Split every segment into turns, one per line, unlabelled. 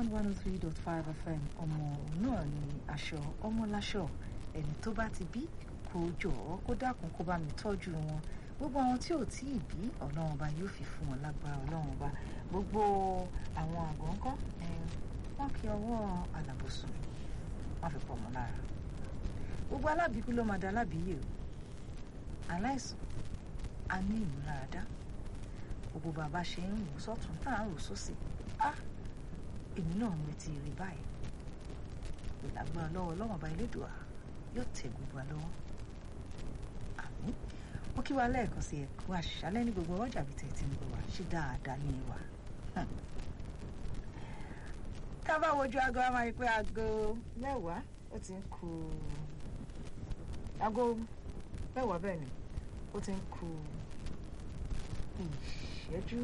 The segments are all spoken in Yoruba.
one one oh three dot five fm ọmọ náà ni aṣọ ọmọ láṣọ ẹni tó bá ti bí kó jọ̀ọ́ kó dákun kó bá mi tọ́jú wọn gbogbo àwọn tí ò tí ì bí ọlọ́run ọba yóò fi fún wọn lágbára ọlọ́run ọba gbogbo àwọn àgọ́ ńkọ́ wọ́n kí ọwọ́ alábòsùn wọ́n fi pọ̀ mọ́ lára gbogbo alábìíkú ló máa da alábìíyè o aláìsàn a ní ìmúláradá gbogbo bàbá ṣe ń wò sọ́tún tá à ń wò sósì á èmi náà ń retí rí báyìí ìlágbára lọ́wọ́ ọlọ́run ọba elédùà yóò tẹ̀ gbogbo wa lọ́wọ́ àmín mo kí wa lẹ́ẹ̀kan sí ẹ̀kú àṣálẹ́ ní gbogbo ọjà bíi tẹ̀ tí ń bọ̀ wá ṣe dáadáa ní ìwà tá a bá wojú aago a máa rí pé aago mẹ́wàá ó ti ń kù aago mẹ́wàá bẹ́ẹ̀ ni ó ti ń kù ìṣẹ́jú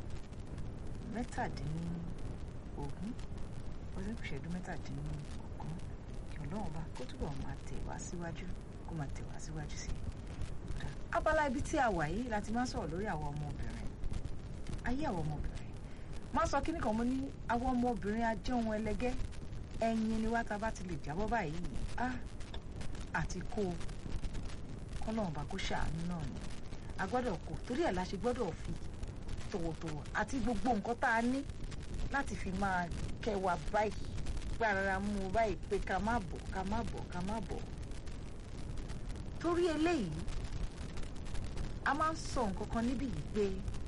mẹ́tàdínlógún ó ti ń kù ìṣẹ́jú mẹ́tàdínlógún kí ọlọ́run bá kó túbọ̀ máa tẹ̀ wá síwájú kó máa tẹ̀ wá síwájú sí i. abala ibi tí a wà yìí láti máa sọ̀rọ̀ lórí àwọn ọmọbìnrin ayé àwọn ọmọbìnrin máa sọ kíní kan mo ní àwọn ọmọbìnrin ajé ohun ẹlẹgẹ́ ẹyin ni wá tá a bá ti lè jábọ́ báyìí á àti kó kọ́lọ́run bá kó ṣàánú náà ni a gbọ́dọ̀ kó torí ẹ̀ la ṣe gbọ́dọ̀ fi tọ̀wọ̀tọ̀wọ̀ àti gbogbo nǹkan tá a ní láti fi máa kẹwàá báyìí pé ara mú un báyìí pé ká má bọ̀ ká má bọ̀ ká má bọ̀ torí eléyìí a máa ń sọ nǹkan kan níbí yìí pé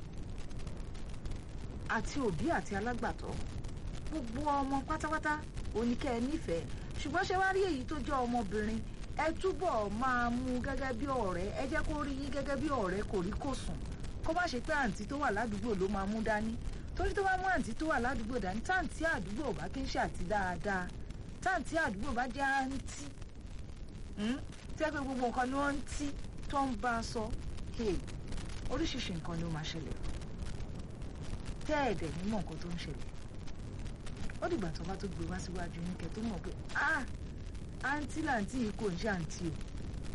àti òbí àti alágbàtọ́ gbogbo ọmọ pátápátá oníkẹ́ ẹ nífẹ̀ẹ́ ṣùgbọ́n ṣe wá rí èyí tó jẹ́ ọmọbìnrin ẹ túbọ̀ máa mú gẹ́gẹ́ bí ọ̀rẹ́ ẹ jẹ́ kó rí yín gẹ́gẹ́ bí ọ̀rẹ́ kò rí kò sùn kó má ṣe pé àǹtí tó wà ládùúgbò ló máa mú dání torí tó bá mú àǹtí tó wà ládùúgbò dání táǹtí àdúgbò bá kí ń ṣe àti dáadáa táǹtí àdúgbò bá jẹ́ àǹtí tẹ́ pé gbogbo nǹkan ni wọ́n ń tí tó ń bá a sọ oríṣiríṣi nǹkan ni ó máa ṣẹlẹ̀ tẹ́ ẹ̀dẹ̀ nímọ̀ nǹkan tó ń ṣẹlẹ̀ ó dìgbà tó bá tó gbé wá síwájú yín kẹ́ tó mọ̀ pé ah àǹtí làǹtí yìí kò ń ṣe àǹtí o.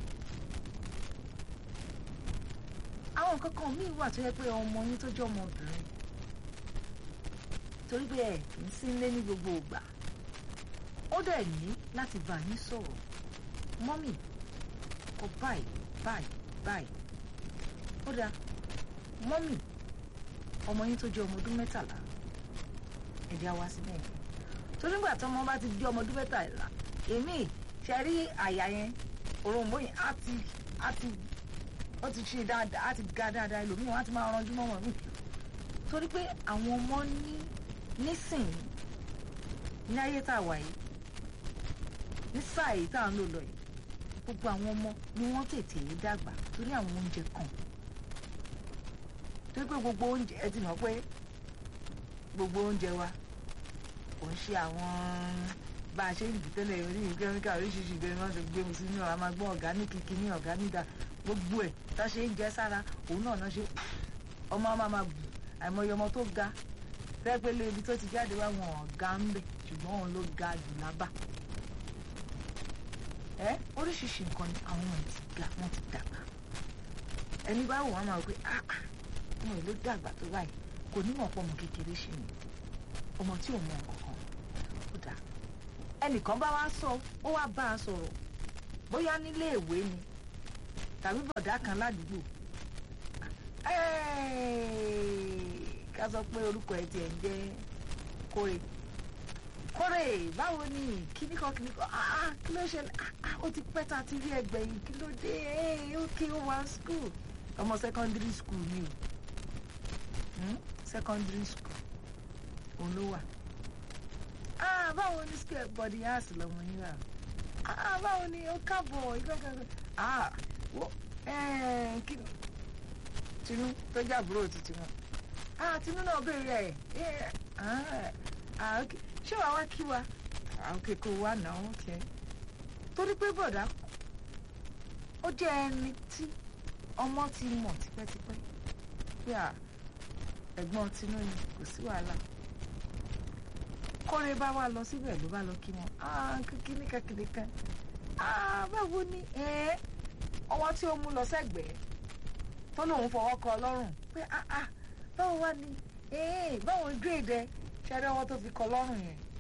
àwọn nǹkan kan míì wà tó yẹ pé ọmọ yín tó jẹ́ ọmọbìnrin torí pé ẹ kì í sí nílé ní gbogbo ìgbà ó dẹ̀ ní láti bá yín sọ̀rọ̀ mọ́mì kọ báyìí báyìí báyìí ó dáa mọ́mì ọmọ yín tó jẹ́ ọmọ ọdún mẹ́tàlá ẹ̀jẹ̀ á wá sí bẹ́ẹ̀ torí nígbà tí ọmọ bá ti di ọmọ ọdún mẹ́tàlá èmi ṣe rí àyà yẹn òròǹbó yẹn á ti á ti ó ti ṣe dáadáa á ti ga dáadáa ẹlòmíràn á ti máa ranjú mọ́ wọn mi torí pé àwọn ọmọ ní nísìnyí ní ayé tá a wà yìí ní sáà yìí tá à ń lò lọ yìí gbogbo àwọn ọmọ ni wọ́n tètè dàgbà torí àwọn oúnjẹ kan torí pé gbogbo oúnjẹ ẹ ti mọ̀ pé gbogbo oúnjẹ wa kò ń ṣe àwọn bá a ṣe ń dì tẹ́lẹ̀ orí kẹ́míkà oríṣiríṣi ìbẹ̀rẹ̀ wọn ti gbé mu sínú àwọn máa gbọ́ ọ̀gáníìkì kìíní ọ̀gáníìdà gbogbo ẹ̀ tá a ṣe ń jẹ́ sára òun náà náà ṣe ọmọ máa máa bù àìmọye ọmọ tó ga fẹ́ẹ́pẹ́lẹ́ ibi tó ti jáde wá wọn ọ̀gá ń bẹ̀ ṣùgbọ́n òun ló ga jù lábà ẹ oríṣiríṣi nǹkan ni àwọn ẹ̀ ti ga wọ́n ti dàgbà ẹni bá wò wọ́n máa wò pé ah ah ọmọ ìlú dàgbà tó báyìí kò ní mọ̀ pọ̀ ọmọ kékeré ṣe ni ọmọ tí ò mọ nǹkan kan ó dáa ẹnìkan bá wá sọ ó wá bá a sọ̀rọ̀ bóyá nílé ìwé ni tàbí bọ̀dá kan ládùúgbò ká sọ pé orúkọ ẹ̀ tiẹ̀ ń jẹ́ kórè kórè báwo ni kíní kan kíní kan ah kí ló ṣẹlẹ̀ ah ó ti pẹ́ tá a ti rí ẹgbẹ́ yìí kí ló dé ókè ó wá school ọmọ secondary school ni o secondary school òun ló wà ah báwo ni school body house lọmọ yín wà ah báwo ni ó káàbọ̀ ìgbàgbọ́ ah wo kí ni tinú tó jẹ́ àbúrò títí wọn ah tinú náà béèrè ẹ̀ ah ok ṣé wàá wá kí wa ah ok kò wá náà ok torí pé bọ̀dá ó jẹ́ ẹni tí ọmọ ti mọ̀ tipẹ́tipẹ́ pé à ẹ̀gbọ́n tinú ni kò sí wàhálà kọ́re bá wá lọ síbẹ̀ ló bá lọ kí wọn kíní kékeré kan báwo ni ọwọ́ tí ó mú lọ sẹ́gbẹ̀ẹ́ tó lòun fọwọ́ kọ lọ́rùn pé báwo wá ni báwo grade ẹ ṣẹ́rẹ́ ọwọ́ tó fi kọ lọ́rùn yẹn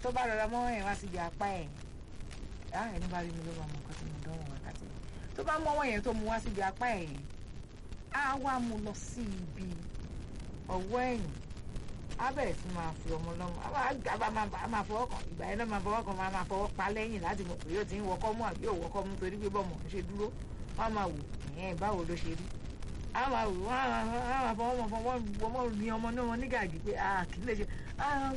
tó bá rọra mọ́ ẹ̀ wá síbi apá ẹ̀ á ẹni bá rí mi ló máa mọ nǹkan tí mo dánwò wákàtí tó bá mọ́ ọwọ́ yẹn tó mu wá síbi apá ẹ̀ yẹn á wá mu lọ sí ibi ọwọ́ ẹ̀yìn á bẹ̀rẹ̀ sí máa fi ọmọ lọ́mọ á máa gbà bá máa bá máa fọwọ́ kan ìgbà yẹn náà máa fọwọ́ kan máa máa fọwọ́ pa lẹ́yìn láti mọ̀ pé yóò ti ń wọkọ́ mú àbí yóò wọkọ́ mú torí pé bọ́mọ̀ ṣe dúró wọ́n á máa wò ẹ̀yìn báwo ló ṣe rí á máa wò wọ́n á máa fọwọ́ mọ̀ fọwọ́ ọmọ ní ọmọ náà wọn ní gàgì pé ah kì í lè ṣe ah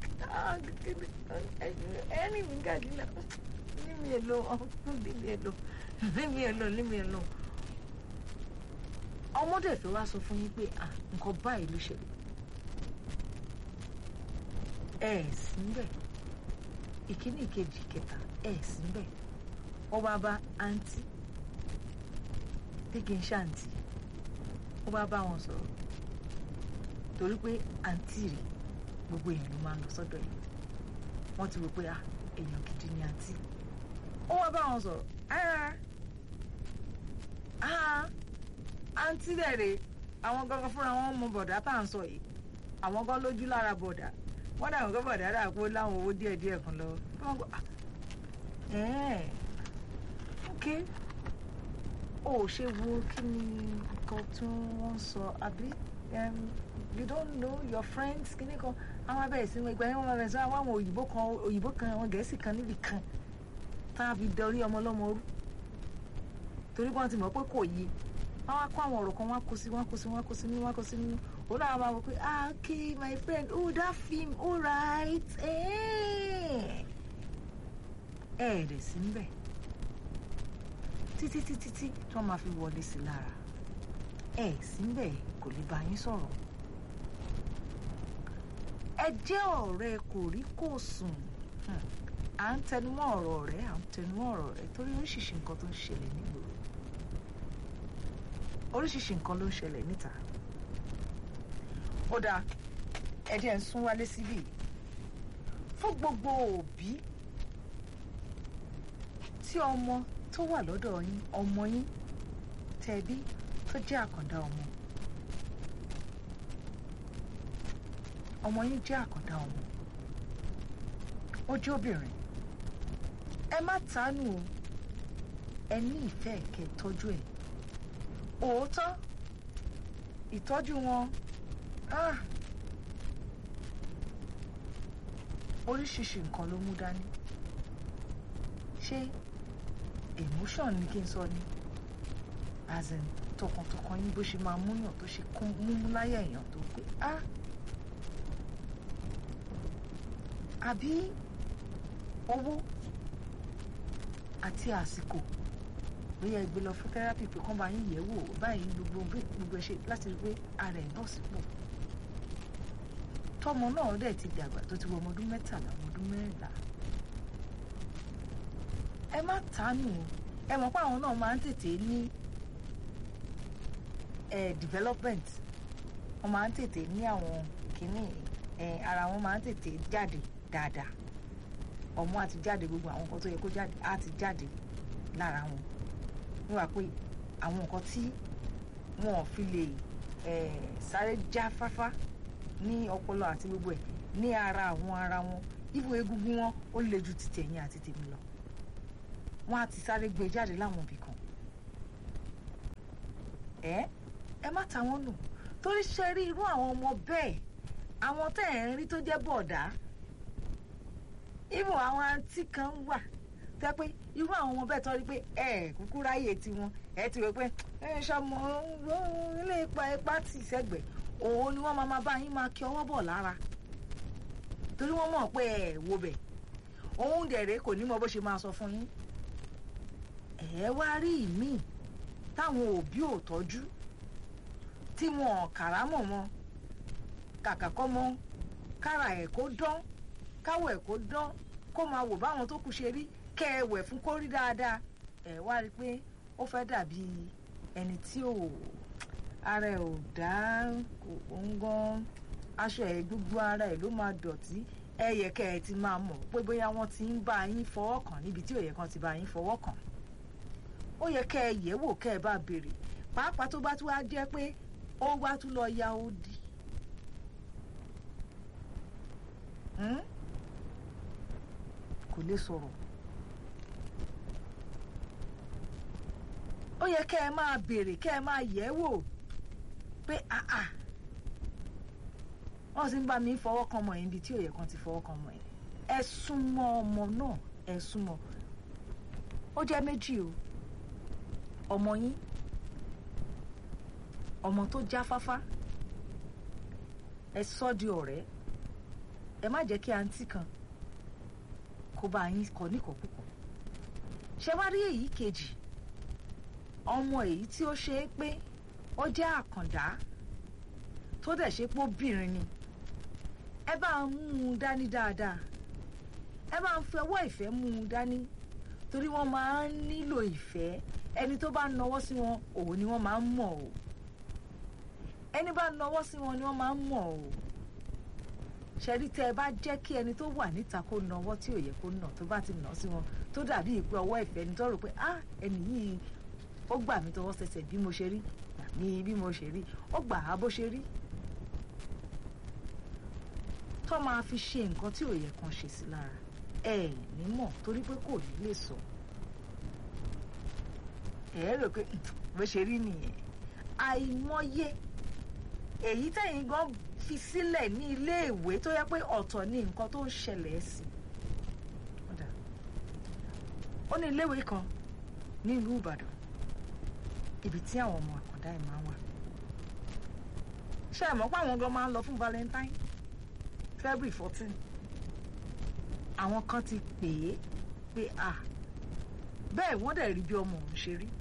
ẹni mi gàgì náà ní mi èlò ní mi èlò ní mi èlò ní mi èlò ọmọdé fẹ́ wá sọ fún yín pé ah nǹkan báyìí ló ṣẹlẹ̀ ẹ ẹ̀ sí níbẹ̀ ìkíní ìkejì ìkẹta ẹ ẹ̀ sí níbẹ̀ wọ́n bá bá àǹtí tí kì í ṣàǹtí wọ́n bá bá wọn sọ̀rọ̀ torí pé àǹtí rẹ̀ gbogbo èèyàn ló máa ń lọ sọ́dọ̀ yìí wọ́n ti rò pé ah èèyàn gidi ni àǹtí ó wá bá wọn sọ̀rọ̀ ah ah àǹtí rẹ̀ rè àwọn gangan fúnra wọn mọ bọ̀dá tá à ń sọ yìí àwọn gan lójú lára bọ̀dá wọ́n dà wọ́n gbọ́ bọ̀dá dà pé láwọn owó díẹ̀ díẹ̀ kan lọ wọ́n gbọ́ ẹ̀ẹ́n ok ó ṣe wo kí ni nǹkan tí wọ́n sọ àbí you don't know your friends kí ni kan àwọn abẹ́rẹ́ sí ìgbà yẹn wọ́n máa bẹ̀rẹ̀ sí àwọn òyìnbó kan òyìnbó kan àwọn gẹ̀ẹ́sì kan níbì kan tá a fi dọrí ọmọ ọlọ́mọ rú torí wọ́n ti mọ̀ pé kò yé wọ́n wá kó àwọn ọ̀rọ̀ kan wọ́n kó sí wọ́n kó sí wọ́n kó sí nínú wọ́n kó sí nínú òun náà máa wọ pé ah okay my friend oh that film all right ẹ ẹ rẹ̀ sí níbẹ̀ títí títí tí tí wọ́n máa fi wọlé sí lára ẹ sí níbẹ̀ kò lè bá yín sọ̀rọ̀ ẹ jẹ́ ọ̀rẹ́ kò rí kò sùn à ń tẹnumọ́ ọ̀rọ̀ rẹ̀ à ń tẹnumọ́ ọ̀rọ̀ rẹ̀ torí oríṣiríṣi nǹkan tó ń ṣẹlẹ̀ nígboro oríṣiríṣi nǹkan ló ń ṣẹlẹ̀ níta ó dáa ẹ jẹ́ ń sún wálé síbí fún gbogbo òbí tí ọmọ tó wà lọ́dọ̀ yín ọmọ yín tẹ̀bí tó jẹ́ àkàndá ọmọ ọmọ yín jẹ́ àkàndá ọmọ ó jẹ́ obìnrin ẹ má tánù o ẹ ní ìfẹ́ kẹ́ tọ́jú ẹ̀ òótọ́ ìtọ́jú wọn ah oríṣiríṣi nǹkan ló mú dání ṣé emotion ni kí n sọ ni as in tọkàntọkàn yín bó ṣe máa múyàn tó ṣe kún múmú láyà èèyàn tó pé ah àbí owó àti àsìkò bóyá ẹ gbé lọ fún therapy pé kán bá yín yẹ̀ wò báyìí gbogbo gbogbo ẹ ṣe láti rí pé ara ẹ̀ bọ̀ sípò tọmọ náà dẹ̀ ti dàgbà tó ti wọ ọmọ ọdún mẹ́tàlá ọmọ ọdún mẹ́rìnlá ẹ má tánù o ẹ mọ̀ pé àwọn náà máa ń tètè ní ẹ development wọ́n máa ń tètè ní àwọn kìíní ẹ ara wọn máa ń tètè jáde dáadáa ọmọ àti jáde gbogbo àwọn nǹkan tó yẹ kó jáde á ti jáde lára wọn wọ́n wá pé àwọn nǹkan tí wọn ò fi lè sáré já fáfá ní ọpọlọ àti gbogbo ẹ̀ ní ara àwọn ara wọn ibo egungun wọn ó le ju ti tẹ̀yìn àti tèmi lọ wọn á ti sáré gbé jáde láwọn ibì kan ẹ ẹ má ta wọn nù torí ṣe rí irú àwọn ọmọ bẹ́ẹ̀ àwọn tẹ́ ẹ̀ ń rí tó jẹ́ bọ̀dá ibo àwọn àǹtí kan wà tẹ́ pé irú àwọn ọmọ bẹ́ẹ̀ tọ́ rí pé ẹ kúkú ráyè tiwọn ẹ ti rò pé ẹ ṣọmọ ilé ipa ipa tì sẹ́gbẹ̀ẹ́ òun ni wọ́n máa máa bá yín máa kí ọwọ́ bọ̀ lára torí wọ́n mọ̀ pé ẹ wo bẹ̀ òun dẹ̀rẹ̀ kò ní mọ bó ṣe máa sọ fún yín ẹ wá rí ìmíì táwọn òbí ò tọ́jú tí wọn kàrámọ̀ wọn kàkà kọ́ mọ́ kára ẹ̀ kó dán káwọ̀ ẹ̀ kó dán kó máa wò báwọn tó kù ṣe rí kẹ́ ẹ wẹ̀ fún kó rí dáadáa ẹ wá rí i pé ó fẹ́ dàbí ẹni tí ò ara ẹ̀ ò dá òun gan aṣọ ẹ̀ gbogbo ara ẹ̀ ló máa dọ̀tí ẹ yẹ kẹ́ ẹ ti máa mọ̀ pé bóyá wọ́n ti ń bá yín fọwọ́ kàn níbi tí ò yẹ kán ti bá yín fọwọ́ kàn ó yẹ kẹ́ ẹ yẹ̀ wò kẹ́ ẹ bá béèrè pàápàá tó bá tún wá jẹ́ pé ó wá tún lọ ya odi kò lè sọ̀rọ̀ ó yẹ kẹ́ ẹ máa béèrè kẹ́ ẹ máa yẹ̀ ẹ́ wò pé àà wọ́n sì ń bá mi fọwọ́ kan ọmọ yẹn ibi tí ò yẹ kan ti fọwọ́ kan ọmọ yẹn ẹ súnmọ́ ọmọ náà ẹ súnmọ́ ó jẹ́ méjì o ọmọ yín ọmọ tó jáfáfá ẹ sọ di ọ̀rẹ́ ẹ má jẹ́ kí àǹtí kan kó bá yín kọ níkọ̀ọ́kùkọ̀ ṣé wá rí èyí kejì ọmọ èyí tí ó ṣe é pé ó jẹ́ àkàndá tó dẹ̀ ṣe pé obìnrin ni ẹ bá ń mú un dání dáadáa ẹ bá ń fi ọwọ́ ìfẹ́ mú un dání torí wọ́n máa ń nílò ìfẹ́ ẹni tó bá nawọ́ sí wọn òun ni wọ́n máa ń mọ̀ o ẹni bá nawọ́ sí wọn ni wọ́n máa ń mọ̀ o ṣẹ́rí tẹ́ ẹ bá jẹ́ kí ẹni tó wà níta kó nawọ́ tí ò yẹ kó nà tó bá ti nà sí wọn tó dàbí ìpè ọwọ́ ìfẹ́ ni tó rò pé ah ẹni yìí ó gbà mí tọwọ́ sẹsẹ̀ bí mo ṣe rí gbà mí bí mo ṣe rí ó gbà á bó ṣe rí tó máa fi ṣe nǹkan tí ò yẹ kan ṣe sí lára ẹ ní mọ̀ torí pé kò ní lè sọ ẹ rò pé bó ṣe rí nìyẹn àìmọye èyí tẹ̀yìn gan fi sílẹ̀ ní iléèwé tó yẹ pé ọ̀tọ̀ ní nǹkan tó ń ṣẹlẹ̀ sí ó ní iléèwé kan ní ìlú Ìbàdàn ibi tí àwọn ọmọ àkàndá ẹ̀ máa ń wà ṣé ẹ mọ̀ pé àwọn gan máa ń lọ fún Valentine February fourteen àwọn kan ti pè é pé à bẹ́ẹ̀ wọ́n dẹ̀ rí bí ọmọ òun ṣe rí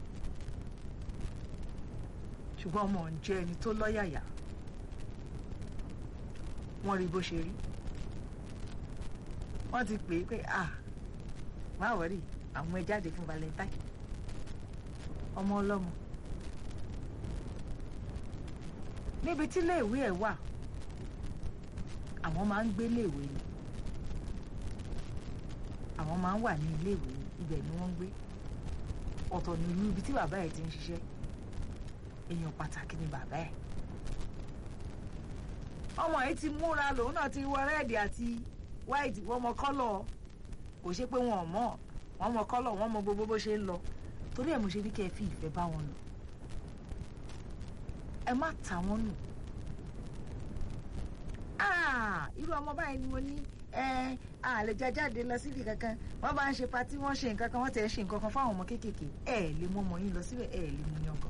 ṣùgbọ́n ọmọ òun jẹ́ ẹni tó lọ́yàyà wọ́n rí bó ṣe rí wọ́n ti pè é pé à má wọ̀rí àwọn ẹ jáde fún Valentine ọmọ ọlọ́mọ níbi tí iléèwé ẹ̀ wà àwọn máa ń gbé iléèwé ni àwọn máa ń wà ní iléèwé ni ibẹ̀ ni wọ́n ń gbé ọ̀tọ̀ ní ìlú ibi tí bàbá ẹ̀ ti ń ṣiṣẹ́ èèyàn pàtàkì ni bàbá ẹ̀ ọmọ yìí ti múra lòun náà ti wọ rẹ́ẹ̀dì àti wáìtì wọ́n mọ kọ́lọ̀ kò ṣe pé wọn ò mọ̀ wọ́n mọ kọ́lọ̀ wọ́n mọ gbogbo bó ṣe ń lọ torí ẹ̀ mo ṣe ní kẹ́ ẹ fi ìfẹ́ bá wọn lò ẹ má ta wọn nù irú ọmọ báyìí ni mo ní a lè já jáde lọ síbi kankan wọ́n bá ń ṣe patí wọ́n ṣe nǹkan kan wọ́n tẹ̀ ń ṣe nǹkan kan fáwọn ọmọ kéékèèké ẹ lè mú ọmọ yín lọ síbẹ̀ ẹ lè mú yangàn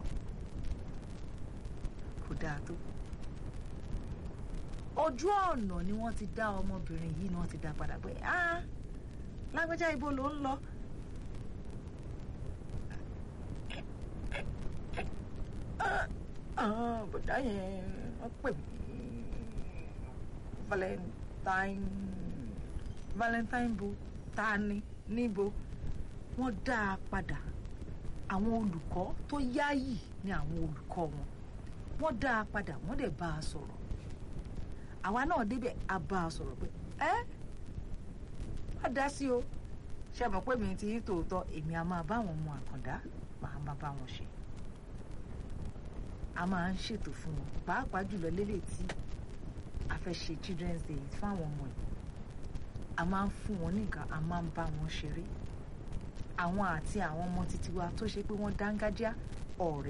kò dáa tó ojú ọ̀nà ni wọ́n ti dá ọmọbìnrin yìí ni wọ́n ti dá padà pé ah lágbájá ibo ló ń lọ bọ̀dá yẹn wọ́n pè mí valentine valentine bo ta ni níbo wọ́n dá a padà àwọn olùkọ́ tó yáyì ni àwọn olùkọ́ wọn wọ́n dá a padà wọ́n dẹ̀ bá a sọ̀rọ̀ àwa náà débẹ̀ a bá a sọ̀rọ̀ pé ẹ́ má dá sí o ṣe mọ̀ pé mi ti yí tòótọ́ èmi a máa bá àwọn ọmọ àkàndá màá máa bá wọn ṣe a máa ń ṣètò fún wọn pàápàá jùlọ lélẹ̀ tí a fẹ́ ṣe children's day fún àwọn ọmọ yìí a máa ń fún wọn nìkan a máa ń bá wọn ṣeré àwọn àti àwọn ọmọ títí wa tó ṣe pé wọ́n dángájá ọ̀rẹ́